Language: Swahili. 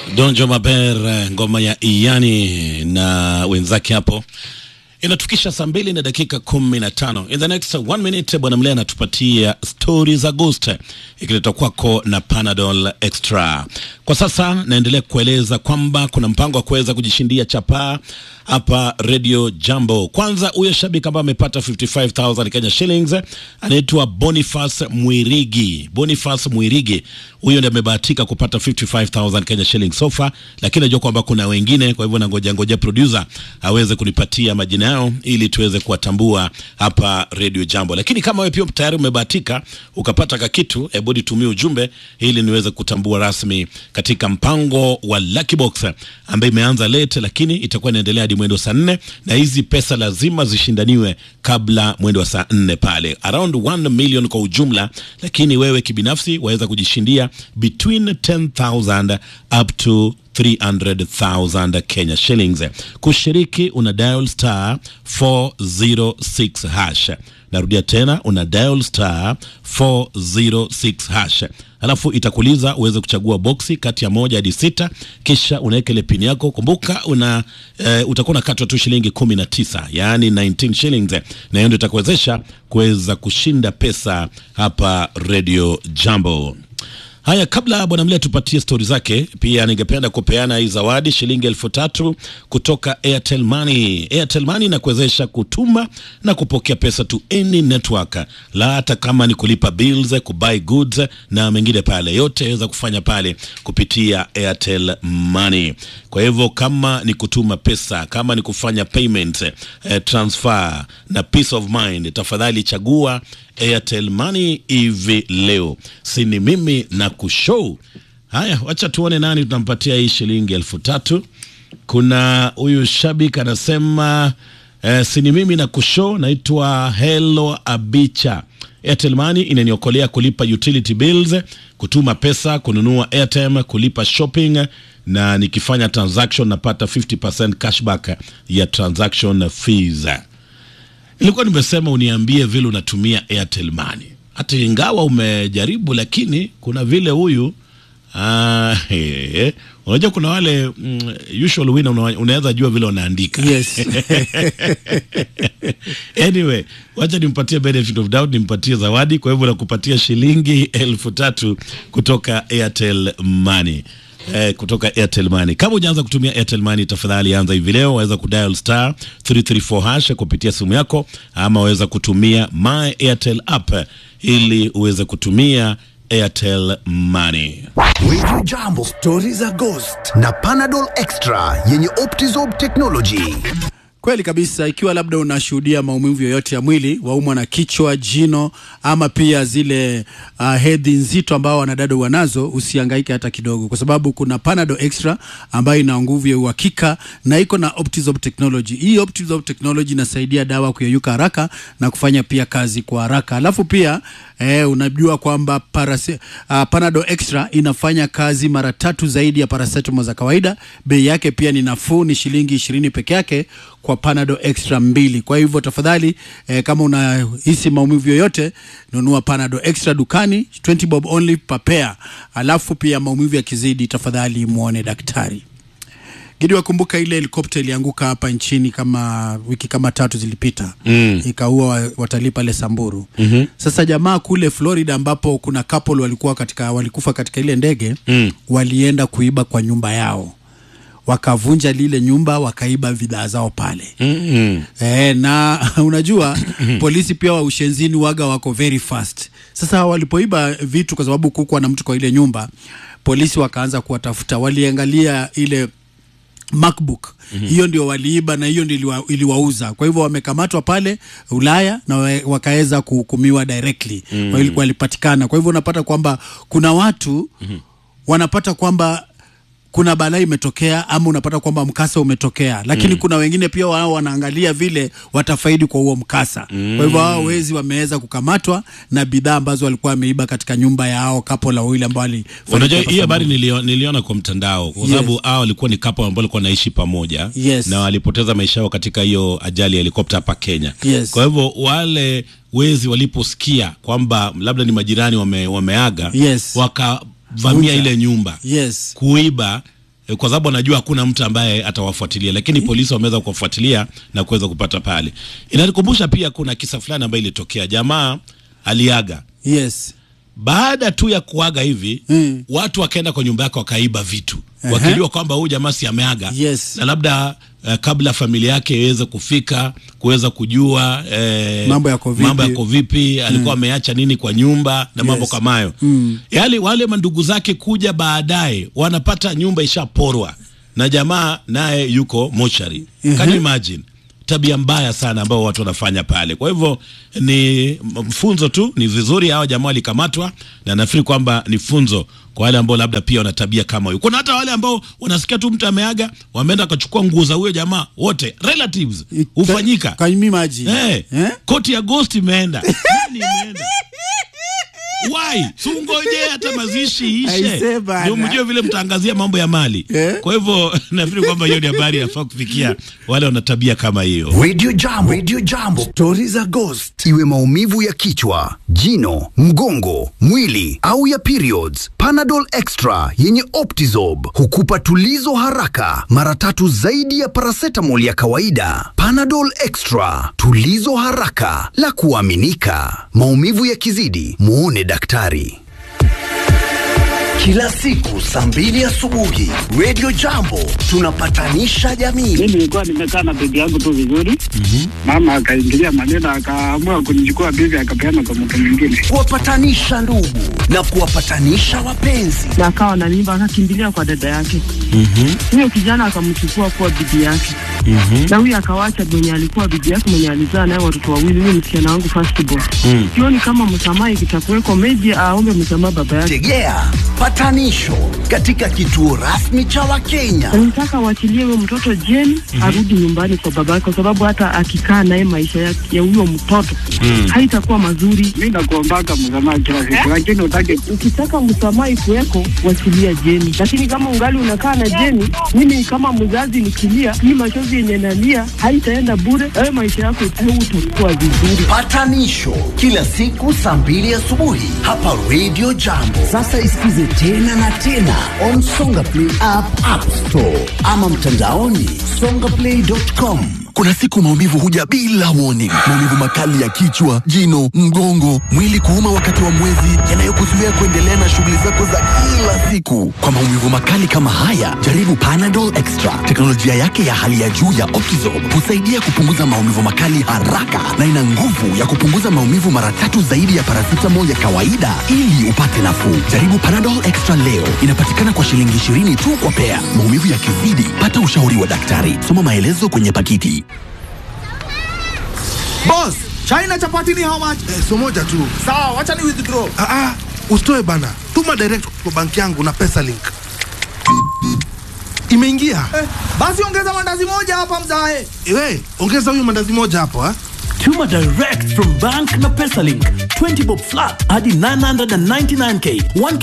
Donjo Maber, ngoma ya Iyani na wenzake hapo inatukisha saa mbili na dakika kumi na tano. In the next one minute, bwana Mlea anatupatia stori za Ghost ikiletwa kwako na Panadol Extra. Kwa sasa naendelea kueleza kwamba kuna mpango wa kuweza kujishindia chapaa hapa Radio Jambo. Kwanza huyo shabiki ambaye amepata 55000 Kenya shillings anaitwa Boniface Mwirigi. Boniface Mwirigi huyo ndiye amebahatika kupata 55000 Kenya shillings sofa, lakini najua kwamba kuna wengine, kwa hivyo nangoja ngoja producer aweze kunipatia majina yao ili tuweze kuwatambua hapa Radio Jambo. Lakini kama wewe pia tayari umebahatika ukapata kakitu, hebu nitumie ujumbe ili niweze kutambua rasmi katika mpango wa Lucky Box ambaye imeanza late, lakini itakuwa inaendelea hadi mwendo saa nne na hizi pesa lazima zishindaniwe kabla mwendo wa saa nne pale, around 1 million kwa ujumla, lakini wewe kibinafsi waweza kujishindia between 10000 up to 300,000 Kenya shillings. Kushiriki una dial star 406 hash. Narudia tena una dial star 406 hash, alafu itakuuliza uweze kuchagua boksi kati ya moja hadi sita, kisha unaweka ile pini yako. Kumbuka una e, utakuwa unakatwa tu shilingi 19, yaani 19 shillings, na hiyo ndio itakuwezesha kuweza kushinda pesa hapa Radio Jambo. Haya, kabla bwana Mlea tupatie stori zake, pia ningependa kupeana hii zawadi shilingi elfu tatu kutoka Airtel Money. Airtel Money inakuwezesha kutuma na kupokea pesa to any network, la hata kama ni kulipa bills, kubuy goods na mengine pale, yote yaweza kufanya pale kupitia Airtel Money. Kwa hivyo kama ni kutuma pesa, kama ni kufanya payment, eh, transfer na peace of mind, tafadhali chagua Airtel Money hivi leo, si ni mimi na kushow. Haya, wacha tuone nani tunampatia hii shilingi elfu tatu. Kuna huyu shabiki anasema eh, si ni mimi na kushow, naitwa Hello Abicha. Airtel Money inaniokolea kulipa utility bills, kutuma pesa, kununua airtime, kulipa shopping na nikifanya transaction napata 50% cashback ya transaction fees. Nilikuwa nimesema uniambie vile unatumia Airtel Money, hata ingawa umejaribu, lakini kuna vile huyu ah, he, unajua kuna wale mm, usual winner una, unaweza jua vile unaandika Yes. anyway, wacha nimpatie benefit of doubt, nimpatie zawadi. Kwa hivyo nakupatia shilingi elfu tatu kutoka Airtel Money. Eh, kutoka Airtel Money. Kama hujaanza kutumia Airtel Money, tafadhali anza hivi leo. Waweza kudial star 334 hash kupitia simu yako, ama waweza kutumia my Airtel app ili uweze kutumia Airtel Money. Radio Jambo, stori za Ghost na Panadol Extra yenye Optizob technology. Kweli kabisa. Ikiwa labda unashuhudia maumivu yoyote ya mwili, waumwa na kichwa, jino ama pia zile uh, hedhi nzito ambao wanadada wanazo, usihangaike hata kidogo, kwa sababu kuna Panadol Extra ambayo ina nguvu ya uhakika na iko na Optizorb technology. Hii Optizorb technology inasaidia dawa kuyeyuka haraka na kufanya pia kazi kwa haraka. Alafu pia eh, unajua kwamba parase, uh, Panadol Extra inafanya kazi mara tatu zaidi ya paracetamol za kawaida. Bei yake pia ni nafuu, ni shilingi ishirini peke yake kwa Panadol Extra mbili. Kwa hivyo tafadhali, eh, kama unahisi maumivu yoyote, nunua Panadol Extra dukani, 20 bob only per pair. Alafu pia maumivu yakizidi, tafadhali muone daktari. Gidi, wakumbuka ile helikopta ilianguka hapa nchini kama wiki kama tatu zilipita mm. ikaua wa- watalii pale Samburu mm-hmm. Sasa jamaa kule Florida ambapo kuna couple walikuwa katika walikufa katika ile ndege mm. walienda kuiba kwa nyumba yao wakavunja lile nyumba wakaiba bidhaa zao pale Mm-hmm. E, na unajua polisi pia wa ushenzini waga wako very fast. Sasa walipoiba vitu, kwa sababu kukuwa na mtu kwa ile nyumba, polisi wakaanza kuwatafuta, waliangalia ile MacBook hiyo ndio waliiba na hiyo ndio iliwa, iliwauza. Kwa hivyo wamekamatwa pale Ulaya na wa- wakaweza kuhukumiwa directly mm. walipatikana. Kwa hivyo unapata kwamba kuna watu wanapata kwamba kuna balaa imetokea ama unapata kwamba mkasa umetokea, lakini mm. kuna wengine pia wao wanaangalia vile watafaidi kwa huo mkasa mm. kwa hivyo hao wezi wameweza kukamatwa na bidhaa ambazo walikuwa wameiba katika nyumba ya hao kapo la wawili ambao wali Unajua hii habari nilio, niliona kwa mtandao kwa Yes. sababu hao walikuwa ni kapo ambao walikuwa wanaishi pamoja Yes. na walipoteza maisha yao katika hiyo ajali ya helikopta hapa Kenya. Yes. Kwa hivyo wale wezi waliposikia kwamba labda ni majirani wame, wameaga Yes. wakavamia Vunja. ile nyumba yes kuiba eh, kwa sababu anajua hakuna mtu ambaye atawafuatilia, lakini polisi wameweza kuwafuatilia na kuweza kupata pale. Inanikumbusha pia kuna kisa fulani ambayo ilitokea, jamaa aliaga yes baada tu ya kuaga hivi Mm. watu wakaenda kwa nyumba yake wakaiba vitu wakijua kwamba huyu jamaa si ameaga Yes. na labda uh, kabla familia yake iweze kufika kuweza kujua eh, Mambo yako vipi. mambo yako vipi alikuwa ameacha nini kwa nyumba na mambo Yes. kama hayo Mm. yale wale mandugu zake kuja baadaye wanapata nyumba ishaporwa na jamaa naye yuko mochari can you imagine tabia mbaya sana ambao watu wanafanya pale kwa hivyo ni mfunzo tu ni vizuri hawa jamaa walikamatwa na nafikiri kwamba ni funzo kwa wale ambao labda pia wana tabia kama hiyo kuna hata wale ambao wanasikia tu mtu ameaga wameenda wakachukua nguo za huyo jamaa wote relatives hufanyika Can you imagine? Eh, Eh? koti ya ghost imeenda Nini imeenda why sungoje hata mazishi Aise ishe bana. ndio mjue vile mtaangazia mambo ya mali Eh? kwa hivyo nafikiri kwamba hiyo ni habari inafaa kufikia wale wana tabia kama hiyo Radio Jambo, Radio Jambo, stori za ghost, iwe maumivu ya kichwa, jino, mgongo, mwili au ya periods. Panadol Extra yenye Optizob hukupa tulizo haraka, mara tatu zaidi ya paracetamol ya kawaida. Panadol Extra, tulizo haraka la kuaminika. Maumivu yakizidi, muone daktari. Kila siku saa mbili asubuhi, Radio Jambo tunapatanisha jamii. mi nilikuwa nimekaa na bibi yangu tu vizuri mama akaingilia maneno akaamua kunichukua bibi akapeana kwa mtu mwingine kuwapatanisha ndugu na kuwapatanisha wapenzi. na akawa na mimba akakimbilia kwa dada yake huyo kijana akamchukua kuwa bibi yake na huyo akawacha mwenye alikuwa bibi yake mwenye alizaa naye watoto wawili huyo msichana wangu firstborn sioni kama msamaha ikitakuweko meji aombe msamaha baba yake Tegea patanisho katika kituo rasmi cha Wakenya. nataka waachilie huyo mtoto jeni arudi nyumbani kwa baba yake kwa sababu hata akikaa naye maisha ya ya huyo mtoto haitakuwa mazuri mi nakuombaka msamaha kila siku lakini utake ukitaka msamaha ikuweko wachilia jeni lakini kama ungali unakaa na jeni mimi kama mzazi nikilia hii machozi yenye nalia haitaenda bure ayo maisha yako utakuwa vizuri Patanisho kila siku saa mbili asubuhi hapa Radio Jambo. Sasa isikize tena na tena on Songa Play app, App Store ama mtandaoni songaplay.com. Kuna siku maumivu huja bila warning. Maumivu makali ya kichwa, jino, mgongo, mwili kuuma wakati wa mwezi, yanayokuzuia kuendelea na shughuli zako za kila siku. Kwa maumivu makali kama haya, jaribu Panadol Extra. Teknolojia yake ya hali ya juu ya Optizorb husaidia kupunguza maumivu makali haraka na ina nguvu ya kupunguza maumivu mara tatu zaidi ya paracetamol ya kawaida ili upate nafuu. Jaribu Panadol Extra leo. Inapatikana kwa shilingi 20 tu kwa pea. Maumivu yakizidi, pata ushauri wa daktari. Soma maelezo kwenye pakiti. Boss, China chapati ni how much? Eh, so moja tu. Sawa, wacha ni withdraw. Ah, ah, usitoe bana. Tuma direct kwa banki yangu na pesa link. Imeingia. Eh, basi ongeza mandazi moja hapa mzae. Ewe, ongeza huyu mandazi moja hapo ha. Tuma direct from bank na PesaLink. 20 bob flat hadi 999k. 1k